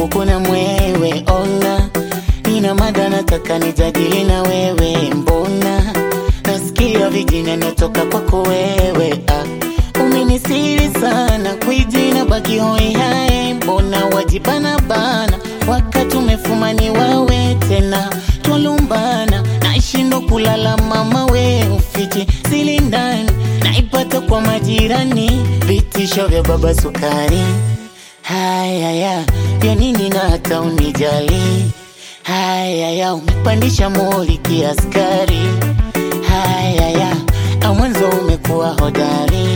kuku na mwewe. Ona nina mada nataka nijadili na wewe, mbona nasikia vijina natoka kwako wewe ah. Umenisiri sana kwijina baki hoi hae, mbona wajibana bana wakati umefumani wawe tena twalumbana, naishindo kulala mama we ufiti sili ndani naipata kwa majirani, vitisho vya baba sukari Hayaya, vya nini na hata unijali? Hayaya, umepandisha moli kiaskari. Hayaya, na mwanzo umekuwa hodari.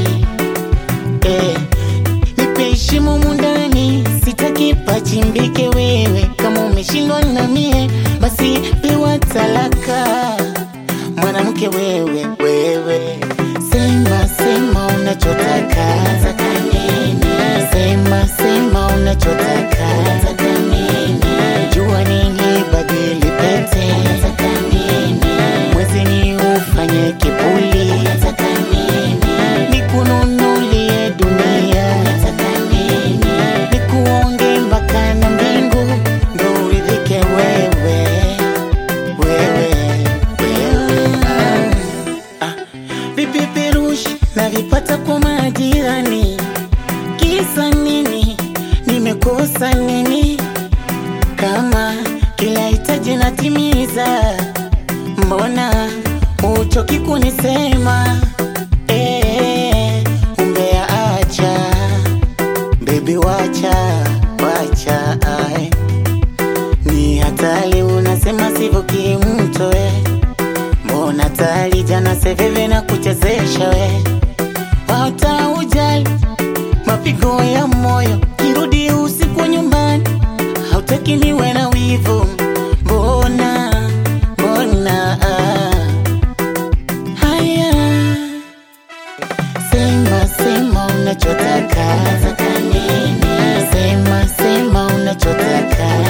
Eh, nipe heshima mundani, sitaki pachimbike wewe. Kama umeshindwa na mie, basi pewa talaka. Mwanamke wewe, wewe, sema sema unachotaka. Unataka nini? Sema sema unachotaka. Unataka nini? Jua nini badili pete. Unataka nini? Mwezi ni ufanye kipuli. Unataka nini? Nikununulie dunia. Unataka nini? Nikuonge mpaka na mbingu ndo uridhike wewe, wewe, wewe. Ah, vipeperushi navipata kwa majirani, kisa nini? Nimekosa nini? Kama kila hitaji natimiza, mbona uchoki kunisema? Eh, umbea acha, baby wacha, wacha ai. Ni hatari unasema sivyo kimto we Mbona tali jana seveve na kuchezesha we Wata ujali mapigo ya moyo Kirudi usiku nyumbani Hautaki niwe na wivu Mbona, mbona ah. Haya Sema, sema unachotaka Unataka nini? Sema, sema unachotaka